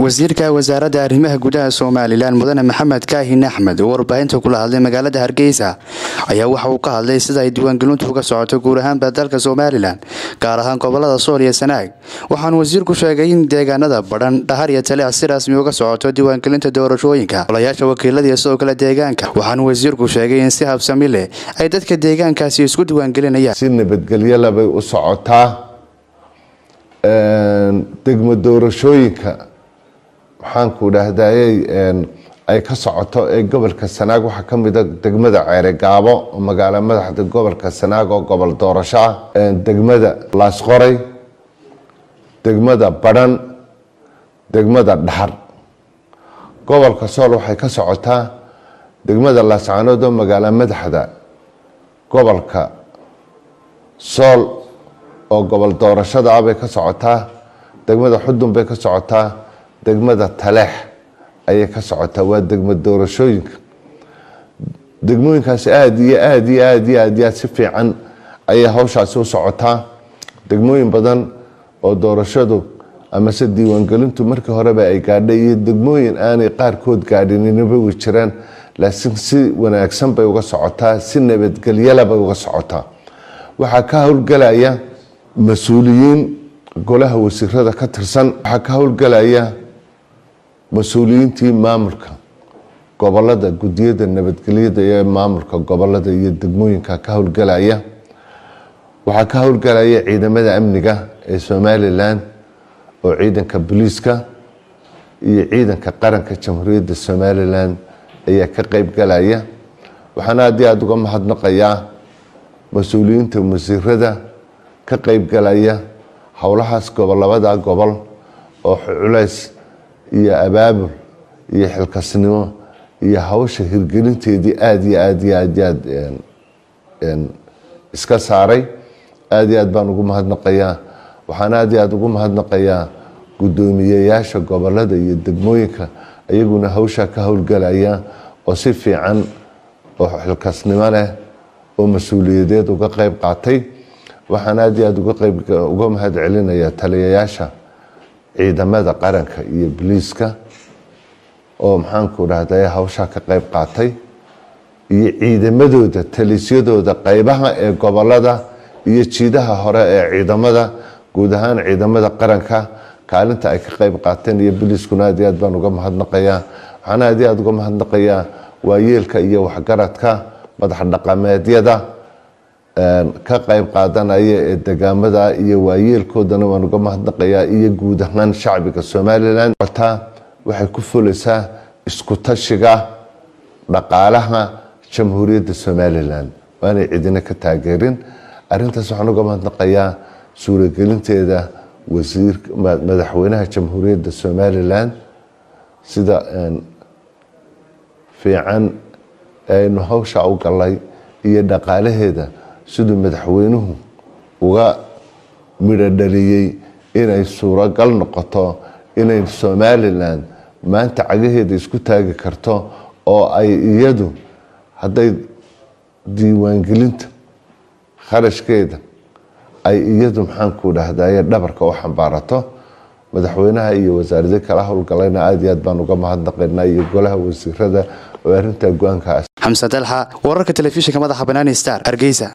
wasiirka wasaaradda arrimaha gudaha somalilan mudane maxamed kaahin axmed oo warbaahinta kula hadlay magaalada hargeysa ayaa waxa uu ka hadlay sida ay diiwaangelintu uga socoto guud ahaanba dalka somalilan gaar ahaan gobolada sool iyo sanaag waxaanu wasiirku sheegay in deegaanada badhan dhahar iyo taleec si rasmi uga socoto diiwaangelinta doorashooyinka golayaasha wakiilada iyo sidoo kale deegaanka waxaanu wasiirku sheegay in si habsami leh ay dadka deegaankaasi isku diiwaangelinayaan si nabadgelyala bay u socotaa degmo doorashooyinka maxaanku dhahdaayey ay ka socoto ee gobolka sanaag waxaa ka mida degmada ceeregaabo oo magaalo madaxda gobolka sanaag oo gobol doorasho ah degmada laasqoray degmada badhan degmada dhaxar gobolka sool waxay ka socotaa degmada laascaanood oo magaalo madaxda gobolka sool oo gobol doorashada ah bay ka socotaa degmada xudun bay ka socotaa degmada taleex ayay ka socotaa waa degmo doorashooyinka degmooyinkaasi aada iyo aada iyo aada iyo aad iyo aad si fiican ayay hawshaasi u socotaa degmooyin badan oo doorashadu amase diiwaangelintu markii horeba ay gaadhay iyo degmooyin aanay qaarkood gaadhininaba way jiraan laakiin si wanaagsan bay uga socotaa si nabadgelyala bay uga socotaa waxaa ka howlgelaya mas-uuliyiin golaha wasiirada ka tirsan waxaa ka howlgelaya mas-uuliyiintii maamulka gobolada gudiyada nabadgelyada ee maamulka gobolada iyo degmooyinka ka howlgelaya waxaa ka howlgelaya ciidamada amniga ee somalilan oo ciidanka booliiska iyo ciidanka qaranka jamhuuriyadda somalilan ayaa ka qeybgalaya waxaana haddii aada uga mahadnaqayaa mas-uuliyiinta wasiirada ka qeybgalaya howlahaas gobolabada gobol oo culays iyo abaabul iyo xilkasnimo iyo hawsha hirgelinteedii aada iyo aad iyo aad iyo aad iska saaray aada iyo aad baan ugu mahadnaqayaa waxaana aada iyo aada ugu mahadnaqayaa guddoomiyeyaasha gobolada iyo degmooyinka iyaguna hawshaa ka howlgelaya oo si fiican oo xilkasnimo leh oo mas-uuliyadeed uga qeyb qaatay waxaan aada iyo aada uga mahad celinayaa taliyayaasha ciidamada qaranka iyo boliiska oo maxaanku dhahday hawshaa ka qeyb qaatay iyo ciidamadooda talisyadooda qeybaha ee gobolada iyo jiidaha hore ee ciidamada guud ahaan ciidamada qaranka kaalinta ay ka qeyb qaateen iyo boliiskuna aad iyo aad baan uga mahadnaqayaa waxaan aad iyo aada uga mahadnaqayaa waayeelka iyo waxgaradka madax dhaqameedyada ka qeyb qaadanaya ee degaamada iyo waayeelkoodana waan uga mahadnaqayaa iyo guud ahaan shacbiga somalilan cotaa waxay ku fulaysaa isku tashiga dhaqaalaha jamhuuriyadda somalilan waanay cidina ka taageerin arintaas waxaan uga mahadnaqayaa suuragelinteeda wasiir madaxweynaha jamhuuriyadda somalilan sida fiican aynu hawsha u galay iyo dhaqaalaheeda siduu madaxweynuhu uga midho dhaliyey inay suuragal noqoto inay somalilan maanta cagaheeda isku taagi karto oo ay iyadu hadday diiwaangelinta kharashkeeda ay iyadu maxaanku dhahdaye dhabarka u xambaarato madaxweynaha iyo wasaarada kala howlgalayna aada iyo aad baan uga mahadnaqaynaa iyo golaha wasiirada oo arrintaa go-aanka xamse dalxa wararka telefishinka madaxa banaani star hargeysa